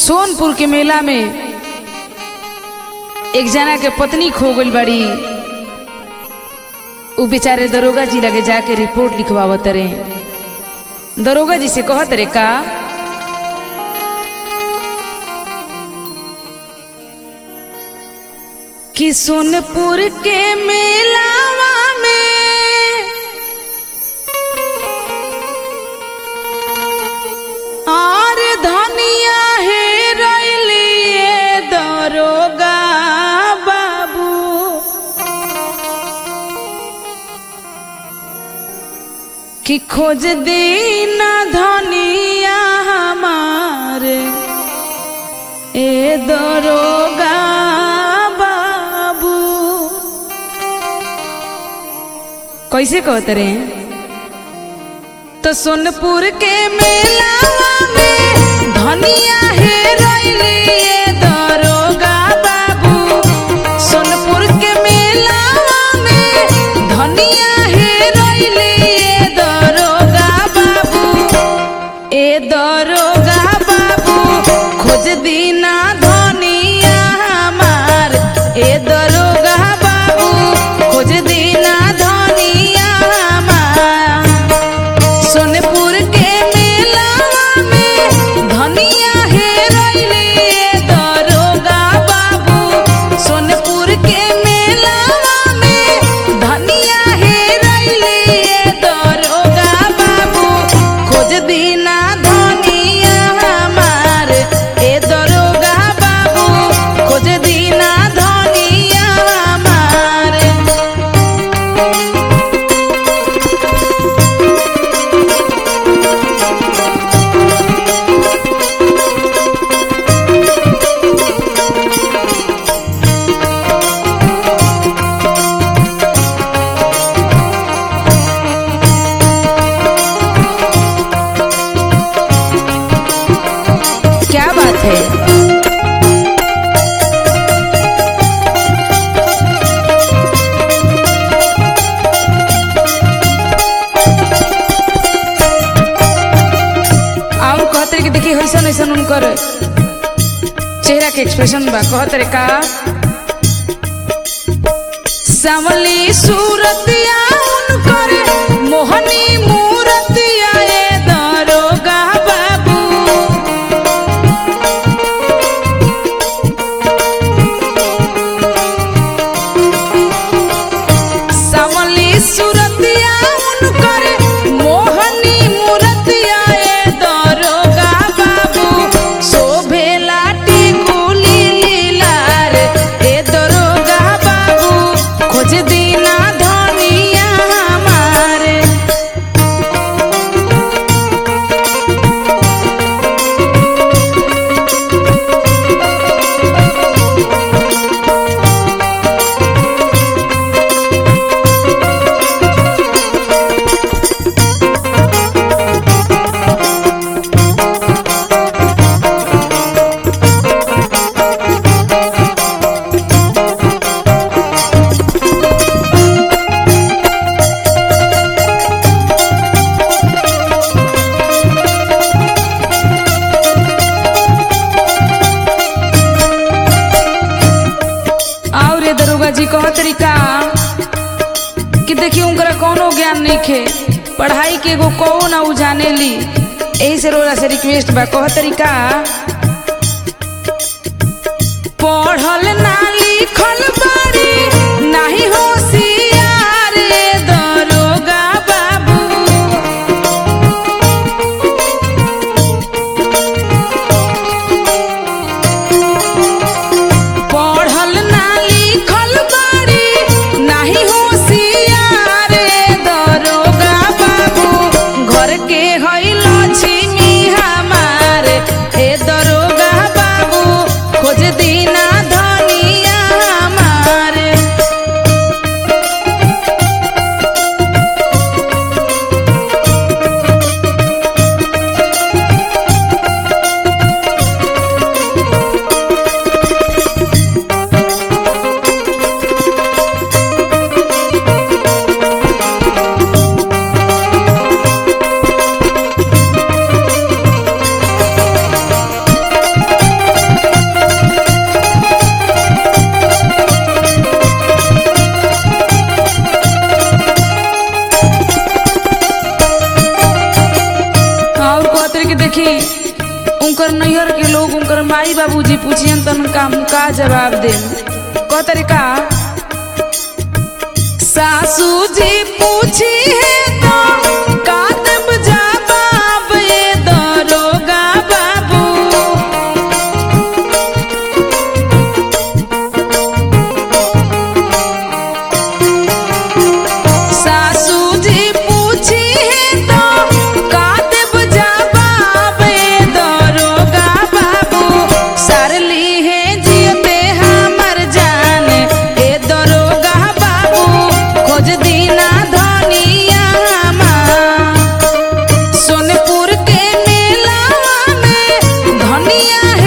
सोनपुर के मेला में एक जना के पत्नी खो गई बड़ी उ बेचारे दरोगा जी लगे जाके रिपोर्ट लिखवावत रहे दरोगा जी से कहत रे का कि सोनपुर के मेलावा में और धनिया है रैलिए दरोगा बाबू कि खोज दीना धनिया हमारे ए दरोगा बाबू कैसे कहते रे तो सोनपुर के मेला में धनिया है रैलिए दरोगा बाबू सोनपुर के मेला में धनिया है रैलिए दरोगा बाबू ए दरोगा बाबू खोज दीना धनिया हमार ए दरोगा बाबू खोज दीना धनिया हमार सोनपुर के मेला में धनिया है रैलिए दरोगा बाबू सोनपुर के मेला में धनिया है रैलिए दरोगा बाबू खोज दीना धनिया हमार ए दरोगा बाबू खोज दीना धनिया हमार क्या बात है और कहते कि देखिए ऐसा ऐसा उनकर चेहरा के एक्सप्रेशन बा कहते रे का सावली सूरतिया उनकर मोहनी मूरतिया ए दरोगा बाबू सावली सूरतिया उनकर मोहनी मूरतिया ए दरोगा बाबू शोभेला टिकुली लीलार ए दरोगा बाबू खोज दीना धनिया हमारे और ये दरोगा जी कह तरीका कि देखिए उनकरा कोनो ज्ञान नहीं खे पढ़ाई के एगो कौ ना उ जाने ली यही से रोला से रिक्वेस्ट बा कह तरीका पढ़ल ना लिखल बारी नाही होशियार ए दरोगा बाबू पढ़ल ना लिखल बारी नाही होशियार ए दरोगा बाबू घर के हई लक्ष्मी हमार ए दरोगा बाबू खोज दीना धनी नैहर के लोग उनकर माई बाबूजी पूछियन त उनका हम का जवाब दे क तरीका सासू जी पूछी है तो का देब जवाब ये दरोगा बाबू सासू जी पूछी है तो का देब जवाब ये दरोगा बाबू सरली है जियते हमर जान ए दरोगा बाबू खोज दीना धनिया हमार सोनपुर के मेलावा में धनिया